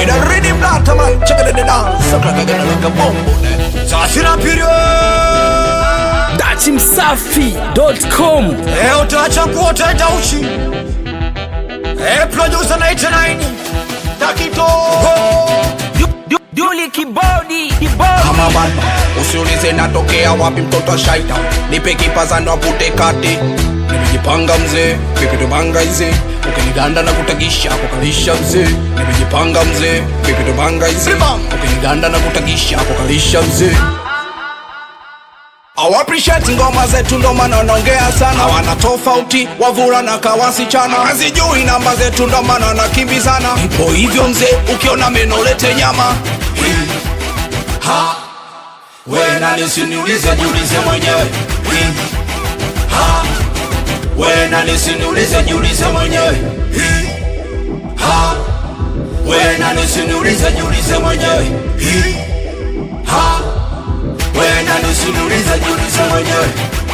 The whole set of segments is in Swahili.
In a rhythm that man, check it the dance. So like a like a bomb. Sasina period. datimsafi.com Eh, utaacha kuota tauchi. Eh, producer 99. Takito. duli kibodi kibodi kama banda usiulize natokea wapi mtoto wa shaita nipe kipazano apute kati nimejipanga mzee pipitobanga ize ukiniganda na kutagisha kukalisha mzee nimejipanga mzee pipitobanga ize ukiniganda na kutagisha kukalisha mzee awappreciate ngoma zetu ndo maana wanaongea sana wana tofauti wavula na kawasichana hazijui namba zetu ndo maana wanakimbizana ipo hivyo mzee ukiona meno lete nyama Hii. ha we nani siniulize jiulize mwenyewe Hii. ha we nani siniulize jiulize mwenyewe Hii. ha we nani siniulize jiulize mwenyewe Hii. ha we nani siniulize jiulize mwenyewe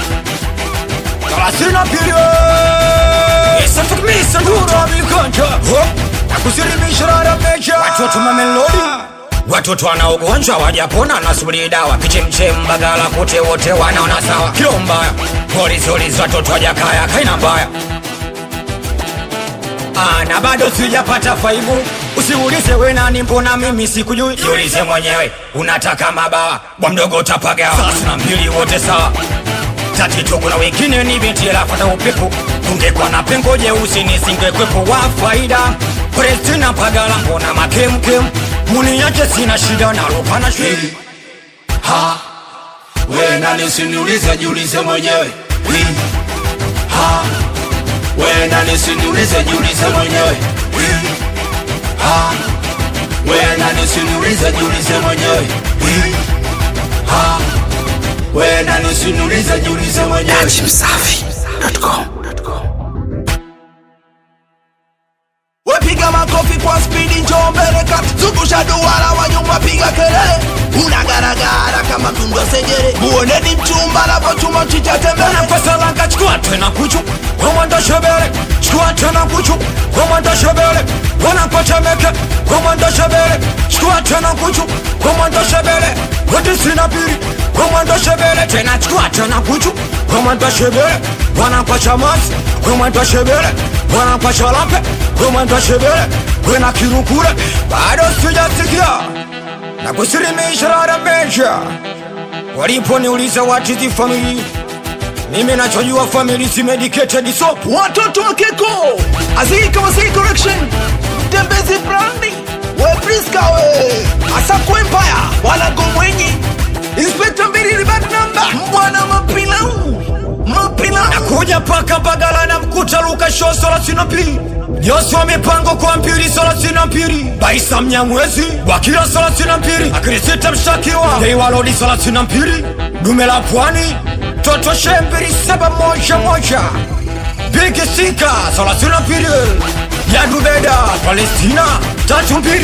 Sasina period. Isa tukmisa dura mikonja. Nakusilimisha rara meja. Watoto mamelodi. Watoto wana ugonjwa wajapona nasubiri dawa kichemchem bagala kote wote wanaona sawa kilo mbaya polizolizi watoto wajakaya kaina mbaya Ah, na bado sijapata faibu usiulize we nani mbona mimi sikujui jiulize mwenyewe unataka mabawa bwa mdogo utapagawa sasa na mbili wote sawa tatizo kuna wengine ni binti lafata upepo ungekuwa na pengo jeusi nisingekwepo wa faida Palestina pagala mbona makemkem muniache sina shida nalopana shwili ha we nani siniulize jiulize mwenyewe Hii. ha we nani siniulize jiulize mwenyewe Hii. ha we nani siniulize jiulize mwenyewe Hii. ha we nani siniulize jiulize mwenyewe datimsafi.com wepiga makofi kwa spidi njoo mbele kati zungusha duara wa nyuma piga kelele unagaragara kama mdungo sejere muoneni mchumba anapochuma chicha tembele pasalanga chukua tena kuchu komanda shebele chukua tena kuchu komanda shebele wanapotemeke komanda shebele chukua tena kuchu komanda shebele wote sina pili komanda shebele tena chukua tena kuchu komanda shebele wanapacha masi komanda shebele wanapacha lape komanda shebele wena kirukule bado sijasikia na kusilimisha rara meja waliponiuliza what is the family mimi nachojua family si medicated soap watoto wa keko azika wasii correction tembezi brandi we priska we asakwe empire walago mwenye inspekta mbili ribad namba mbwana mapilau mapilau nakuja paka bagala na mkuta luka sho thelathini na mbili Joshua mipango kwa mpili thelathini na mbili Baisa Mnyamwezi Wakila thelathini na mbili Akirisita mshtakiwa Deiwa Lodi thelathini na mbili Dume la Pwani Toto Shembiri saba moja moja Big Sika thelathini na mbili Yadubeda Palestina tatu mbili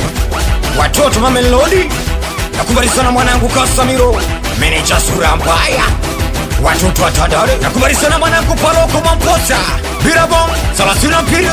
Watoto Mamelodi Nakubali sana mwanangu Kasamiro Meneja sura mbaya watoto wa Tandale nakubali sana mwanangu Paloko Mwamposa Birabong thelathini na mbili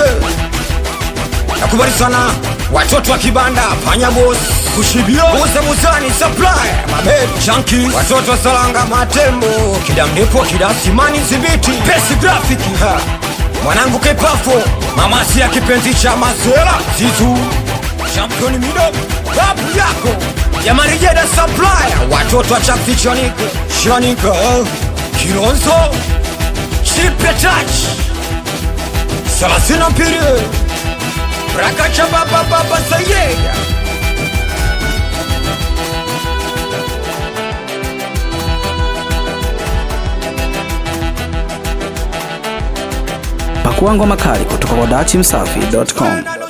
nakubali sana watoto wa Kibanda Panya Boss Kushibio Musa Musani Supply Mabed Chunky watoto wa Salanga Matembo Kidamdepo Kidasimani Zibiti Pesi Graphic ha. mwanangu Kepafo mamasi ya kipenzi cha Masela Zizu Champion Mido babu yako Yamarijeda Supplier watoto wa Chakti Chaniko Shanika Kilonzo Chipe Touch Salasina Piri Rakacha Baba Baba Sayega pakua ngoma kali kutoka kwa datimsafi.com